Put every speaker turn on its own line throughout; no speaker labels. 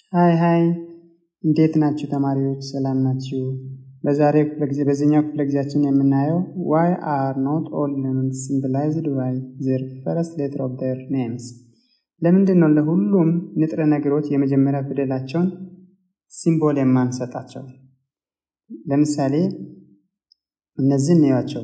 ሃይ ሃይ እንዴት ናችሁ ተማሪዎች ሰላም ናችሁ? በዛሬው ክፍለ ጊዜ በዚህኛው ክፍለ ጊዜያችን የምናየው ዋይ አር ኖት ኦል ኤሌመንትስ ሲምቦላይዝድ ባይ ዘር ፈርስት ሌተር ኦፍ ዘር ኔምስ ለምንድን ነው ለሁሉም ንጥረ ነገሮች የመጀመሪያ ፊደላቸውን ሲምቦል የማንሰጣቸው? ለምሳሌ እነዚህን እንያቸው።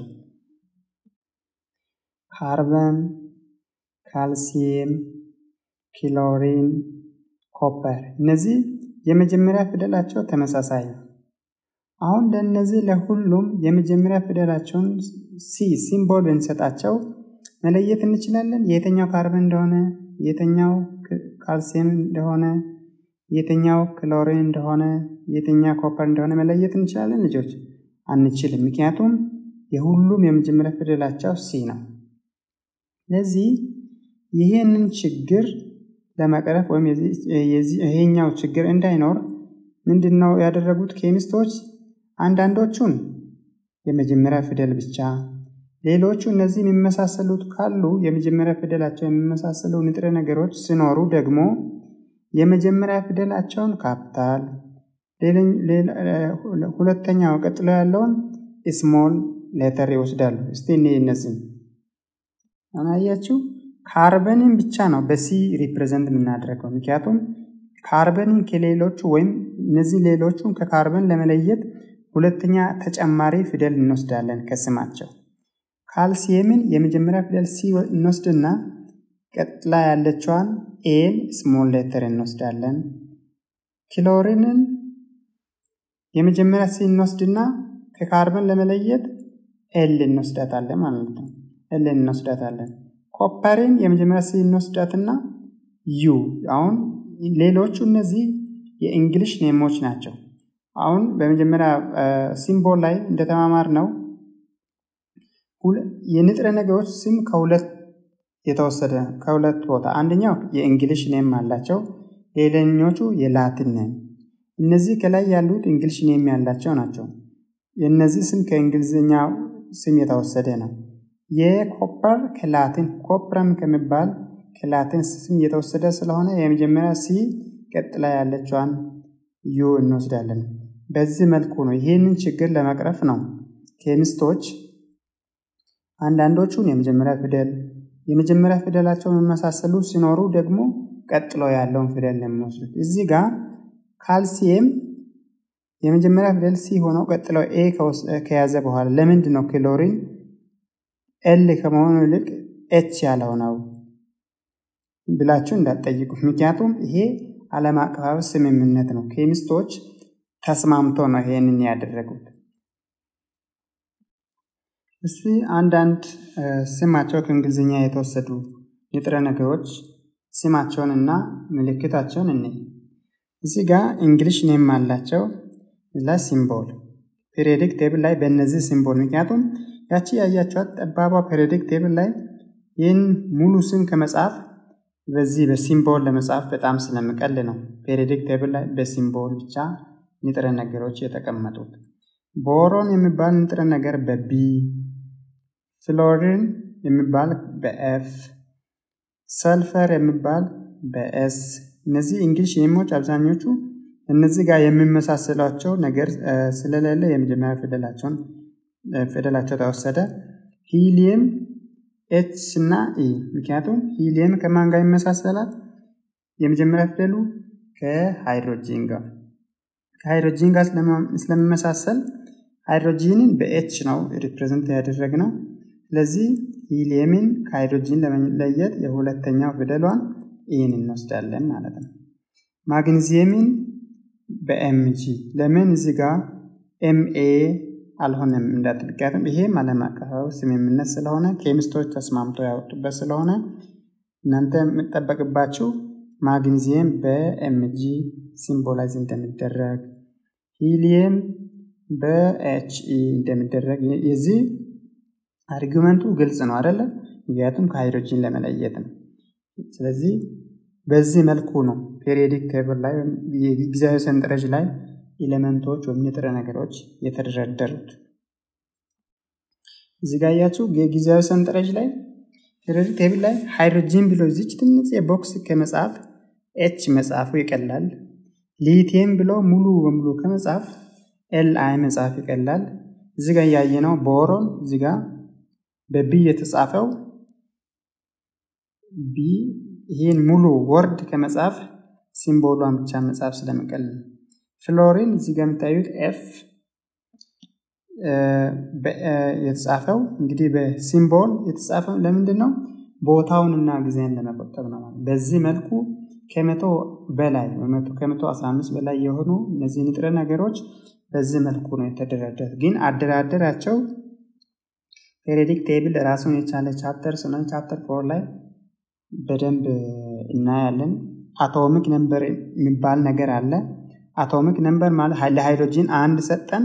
ካርበን፣ ካልሲየም፣ ክሎሪን፣ ኮፐር እነዚህ የመጀመሪያ ፊደላቸው ተመሳሳይ ነው። አሁን ለእነዚህ ለሁሉም የመጀመሪያ ፊደላቸውን ሲ ሲምቦል ብንሰጣቸው መለየት እንችላለን። የትኛው ካርበን እንደሆነ፣ የትኛው ካልሲየም እንደሆነ፣ የትኛው ክሎሪን እንደሆነ፣ የትኛው ኮፐር እንደሆነ መለየት እንችላለን ልጆች? አንችልም። ምክንያቱም የሁሉም የመጀመሪያ ፊደላቸው ሲ ነው። ስለዚህ ይህንን ችግር ለመቅረፍ ወይም ይሄኛው ችግር እንዳይኖር ምንድን ነው ያደረጉት ኬሚስቶች? አንዳንዶቹን የመጀመሪያ ፊደል ብቻ፣ ሌሎቹ እነዚህ የሚመሳሰሉት ካሉ የመጀመሪያ ፊደላቸው የሚመሳሰሉ ንጥረ ነገሮች ሲኖሩ ደግሞ የመጀመሪያ ፊደላቸውን ካፒታል፣ ሁለተኛው ቀጥሎ ያለውን ስሞል ሌተር ይወስዳሉ። እስቲ እኔ እነዚህም አያችሁ ካርበንን ብቻ ነው በሲ ሪፕሬዘንት የምናደርገው። ምክንያቱም ካርበንን ከሌሎቹ ወይም እነዚህ ሌሎቹን ከካርበን ለመለየት ሁለተኛ ተጨማሪ ፊደል እንወስዳለን ከስማቸው። ካልሲየምን የመጀመሪያ ፊደል ሲ እንወስድና ቀጥላ ያለችዋን ኤን ስሞል ሌተር እንወስዳለን። ክሎሪንን የመጀመሪያ ሲ እንወስድና ከካርበን ለመለየት ኤል እንወስዳታለን ማለት ነው። ኤል እንወስዳታለን። ኮፐርን የመጀመሪያ ሲ እንወስዳትና ዩ አሁን ሌሎቹ እነዚህ የእንግሊሽ ኔሞች ናቸው። አሁን በመጀመሪያ ሲምቦል ላይ እንደተማማር ነው የንጥረ ነገሮች ስም ከሁለት የተወሰደ ከሁለት ቦታ አንደኛው የእንግሊሽ ኔም አላቸው፣ ሌላኞቹ የላቲን ኔም። እነዚህ ከላይ ያሉት እንግሊሽ ኔም ያላቸው ናቸው። የእነዚህ ስም ከእንግሊዝኛ ስም የተወሰደ ነው። የኮፐር ከላቲን ኮፕረም ከሚባል ከላቲን ስም የተወሰደ ስለሆነ የመጀመሪያ ሲ ቀጥላ ያለችዋን ዩ እንወስዳለን። በዚህ መልኩ ነው። ይህንን ችግር ለመቅረፍ ነው ኬሚስቶች አንዳንዶቹን የመጀመሪያ ፊደል የመጀመሪያ ፊደላቸው የሚመሳሰሉ ሲኖሩ ደግሞ ቀጥሎ ያለውን ፊደል የሚወስዱት። እዚህ ጋር ካልሲየም የመጀመሪያ ፊደል ሲ ሆነው ቀጥሎ ኤ ከያዘ በኋላ ለምንድን ነው ክሎሪን ኤል ከመሆኑ ይልቅ ኤች ያለው ነው ብላችሁ እንዳትጠይቁ። ምክንያቱም ይሄ ዓለም አቀፋዊ ስምምነት ነው። ኬሚስቶች ተስማምቶ ነው ይሄንን ያደረጉት። እስቲ አንዳንድ ስማቸው ከእንግሊዝኛ የተወሰዱ ንጥረ ነገሮች ስማቸውን እና ምልክታቸውን እኔ እዚህ ጋር እንግሊሽ ኔም አላቸው ላ ሲምቦል ፔሪዮዲክ ቴብል ላይ በእነዚህ ሲምቦል ምክንያቱም ያቺ ያያቸዋት ጠባቧ ፔሪዮዲክ ቴብል ላይ ይህን ሙሉ ስም ከመጻፍ በዚህ በሲምቦል ለመጻፍ በጣም ስለምቀል ነው ፔሪዮዲክ ቴብል ላይ በሲምቦል ብቻ ንጥረ ነገሮች የተቀመጡት። ቦሮን የሚባል ንጥረ ነገር በቢ፣ ፍሎሪን የሚባል በኤፍ፣ ሰልፈር የሚባል በኤስ። እነዚህ እንግሊሽ ኔሞች አብዛኞቹ እነዚህ ጋር የሚመሳሰላቸው ነገር ስለሌለ የመጀመሪያ ፊደላቸውን ፊደላቸው ተወሰደ። ሂሊየም ኤች እና ኢ ምክንያቱም ሂሊየም ከማን ጋር ይመሳሰላል? የመጀመሪያ ፊደሉ ከሃይድሮጂን ጋር ከሃይድሮጂን ጋር ስለሚመሳሰል ሃይድሮጂንን በኤች ነው ሪፕሬዘንት ያደረግነው። ስለዚህ ሂሊየምን ከሃይድሮጂን ለመለየት የሁለተኛው ፊደሏን ኢን እንወስዳለን ማለት ነው። ማግኒዚየምን በኤምጂ ለምን እዚህ ጋር ኤምኤ አልሆነም እንዳትልቀትም ይሄም ዓለም አቀፋዊ ስምምነት ስለሆነ ኬሚስቶች ተስማምተው ያወጡበት ስለሆነ እናንተ የምጠበቅባችሁ ማግኒዚየም በኤምጂ ሲምቦላይዝ እንደሚደረግ ሂሊየም በኤችኢ እንደሚደረግ የዚህ አርጊመንቱ ግልጽ ነው አይደለ? ምክንያቱም ከሃይድሮጂን ለመለየት ነው። ስለዚህ በዚህ መልኩ ነው ፔሪዮዲክ ቴብል ላይ የጊዜያዊ ሰንጠረዥ ላይ ኤሌመንቶች ወይም ንጥረ ነገሮች የተደረደሩት። እዚህ ጋር ያያችሁ የጊዜያዊ ሰንጠረዥ ላይ ፔሪዮዲክ ቴብል ላይ ሃይድሮጂን ብሎ እዚች ትንሽ የቦክስ ከመጽሐፍ ኤች መጽሐፉ ይቀላል። ሊቲየም ብሎ ሙሉ በሙሉ ከመጻፍ ኤል አይ መጻፍ ይቀላል። እዚህ ጋር ያየነው ቦሮን እዚህ ጋር በቢ የተጻፈው ቢ ይህን ሙሉ ወርድ ከመጻፍ ሲምቦሏን ብቻ መጻፍ ስለመቀል ነው። ፍሎሪን እዚህ ጋር የምታዩት ኤፍ የተጻፈው እንግዲህ በሲምቦል የተጻፈው ለምንድን ነው? ቦታውንና ጊዜን ለመቆጠብ ነው። በዚህ መልኩ ከመቶ በላይ ከመቶ አስራ አምስት በላይ የሆኑ እነዚህ ንጥረ ነገሮች በዚህ መልኩ ነው የተደረደሩት። ግን አደራደራቸው ፔሪዮዲክ ቴብል ራሱን የቻለ ቻፕተር ስለሆነ ቻፕተር ፎር ላይ በደንብ እናያለን። አቶሚክ ነምበር የሚባል ነገር አለ። አቶሚክ ነምበር ማለት ለሃይድሮጂን አንድ ሰጠን፣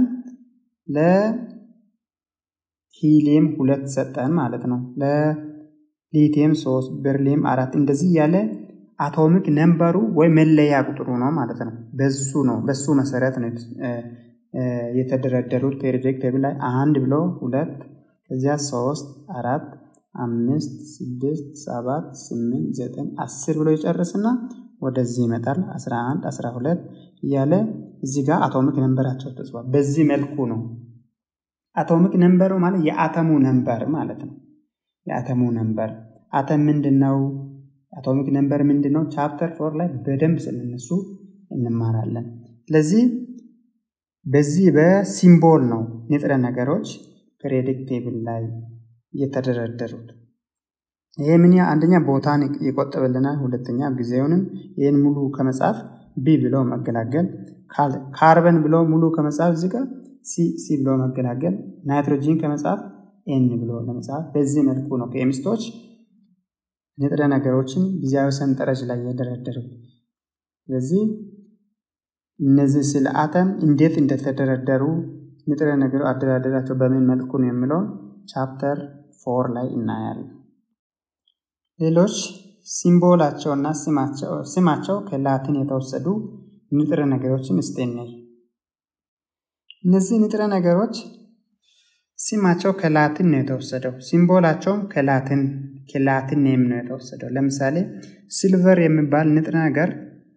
ለሂሊየም ሁለት ሰጠን ማለት ነው። ለሊቲየም ሶስት፣ በርሊየም አራት እንደዚህ እያለ አቶሚክ ነምበሩ ወይ መለያ ቁጥሩ ነው ማለት ነው። በሱ ነው በሱ መሰረት ነው የተደረደሩት ፔሪዮዲክ ቴብል ላይ አንድ ብሎ ሁለት ከዚያ ሶስት አራት አምስት ስድስት ሰባት ስምንት ዘጠኝ አስር ብሎ ይጨርስና ወደዚህ ይመጣል። አስራ አንድ አስራ ሁለት እያለ እዚህ ጋር አቶሚክ ነንበራቸው ተጽፏል። በዚህ መልኩ ነው አቶሚክ ነንበሩ ማለት የአተሙ ነንበር ማለት ነው። የአተሙ ነንበር አተም ምንድን ነው? አቶሚክ ነንበር ምንድን ነው? ቻፕተር ፎር ላይ በደንብ ስለነሱ እንማራለን። ስለዚህ በዚህ በሲምቦል ነው ንጥረ ነገሮች ፔሪዮዲክ ቴብል ላይ የተደረደሩት። ይሄ ምን አንደኛ ቦታን ይቆጥብልናል፣ ሁለተኛ ጊዜውንም ይህን ሙሉ ከመጻፍ ቢ ብሎ መገላገል፣ ካርበን ብሎ ሙሉ ከመጻፍ እዚህ ጋር ሲ ሲ ብሎ መገላገል፣ ናይትሮጂን ከመጻፍ ኤን ብሎ ለመጻፍ በዚህ መልኩ ነው ኬሚስቶች ንጥረ ነገሮችን ጊዜያዊ ሰንጠረዥ ላይ የደረደሩት። ስለዚህ እነዚህ ስለ አተም እንዴት እንደተደረደሩ ንጥረ ነገሩ አደራደራቸው በምን መልኩ ነው የሚለውን ቻፕተር ፎር ላይ እናያለን። ሌሎች ሲምቦላቸውና ስማቸው ከላቲን የተወሰዱ ንጥረ ነገሮችን እስቲ እንይ። እነዚህ ንጥረ ነገሮች ስማቸው ከላቲን ነው የተወሰደው፣ ሲምቦላቸውም ከላቲን ከላቲን ኔም ነው የተወሰደው። ለምሳሌ ሲልቨር የሚባል ንጥረ ነገር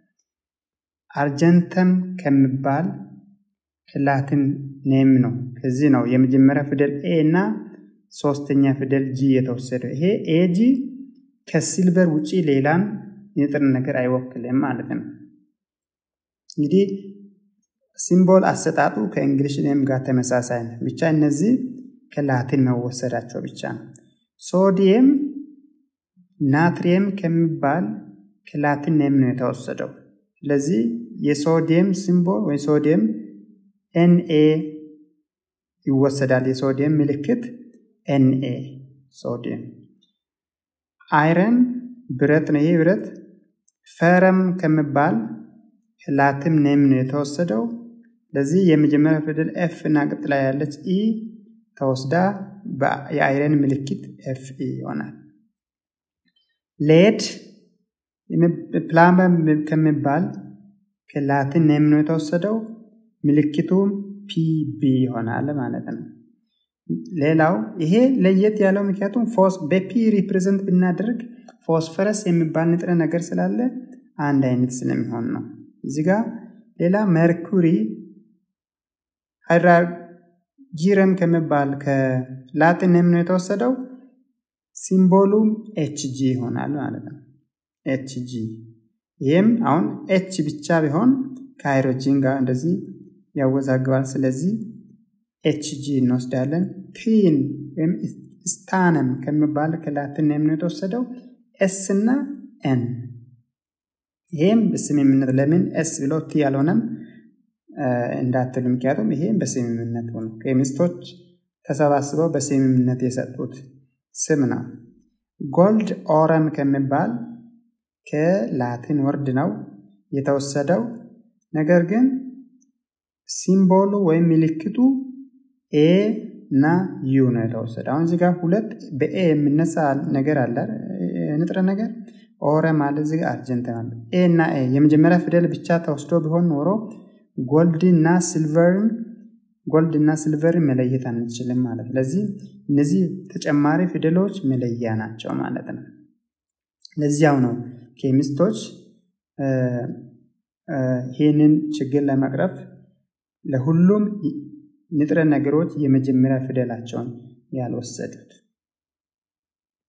አርጀንተም ከሚባል ከላቲን ኔም ነው። ከዚህ ነው የመጀመሪያ ፊደል ኤ እና ሶስተኛ ፊደል ጂ የተወሰደው። ይሄ ኤጂ ከሲልቨር ውጪ ሌላን ንጥረ ነገር አይወክልም ማለት ነው። እንግዲህ ሲምቦል አሰጣጡ ከእንግሊሽ ኔም ጋር ተመሳሳይ ነው። ብቻ እነዚህ ከላቲን መወሰዳቸው ብቻ ነው። ሶዲየም ናትሪየም ከሚባል ከላቲን ኔም ነው የተወሰደው። ስለዚህ የሶዲየም ሲምቦል ወይ ሶዲየም ኤንኤ ይወሰዳል። የሶዲየም ምልክት ኤንኤ ሶዲየም። አይረን ብረት ነው። ይሄ ብረት ፈረም ከሚባል ላቲን ኔም ነው የተወሰደው። ለዚህ የመጀመሪያ ፊደል ኤፍ እና ቀጥላ ያለች ኢ ተወስዳ የአይረን ምልክት ኤፍ ኢ ይሆናል። ሌድ ፕላመም ከሚባል ከላቲን ኔም ነው የተወሰደው። ምልክቱም ፒቢ ይሆናል ማለት ነው። ሌላው ይሄ ለየት ያለው ምክንያቱም ፎስ በፒ ሪፕሬዘንት ብናደርግ ፎስፈረስ የሚባል ንጥረ ነገር ስላለ አንድ አይነት ስለሚሆን ነው። እዚህ ጋር ሌላ መርኩሪ ሃይድራጂረም ከሚባል ከላቲን ኔም ነው የተወሰደው። ሲምቦሉም ኤችጂ ይሆናል ማለት ነው። ኤችጂ ይህም አሁን ኤች ብቻ ቢሆን ከሃይድሮጂን ጋር እንደዚህ ያወዛግባል። ስለዚህ ኤችጂ እንወስዳለን። ቲን ወይም ስታነም ከሚባል ከላቲን ኔም ነው የተወሰደው። ኤስ እና ኤን ይሄም በስምምነት ለምን ኤስ ብሎ ቲ ያልሆነም እንዳትሉ፣ ምክንያቱም ይሄም በስምምነት ሆኖ ኬሚስቶች ተሰባስበው በስምምነት የሰጡት ስም ነው። ጎልድ ኦረም ከሚባል ከላቲን ወርድ ነው የተወሰደው። ነገር ግን ሲምቦሉ ወይም ምልክቱ ኤ እና ዩ ነው የተወሰደው። አሁን እዚህ ጋር ሁለት በኤ የሚነሳ ነገር አለ ንጥረ ነገር ኦረ ማለት እዚህ ጋር አርጀንት ማለት ኤ እና ኤ የመጀመሪያ ፊደል ብቻ ተወስዶ ቢሆን ኖሮ ጎልድ እና ሲልቨርን ጎልድ እና ሲልቨርን መለየት አንችልም ማለት ለዚህ እነዚህ ተጨማሪ ፊደሎች መለያ ናቸው ማለት ነው። ለዚያው ነው ኬሚስቶች ይህንን ችግር ለመቅረፍ ለሁሉም ንጥረ ነገሮች የመጀመሪያ ፊደላቸውን ያልወሰዱት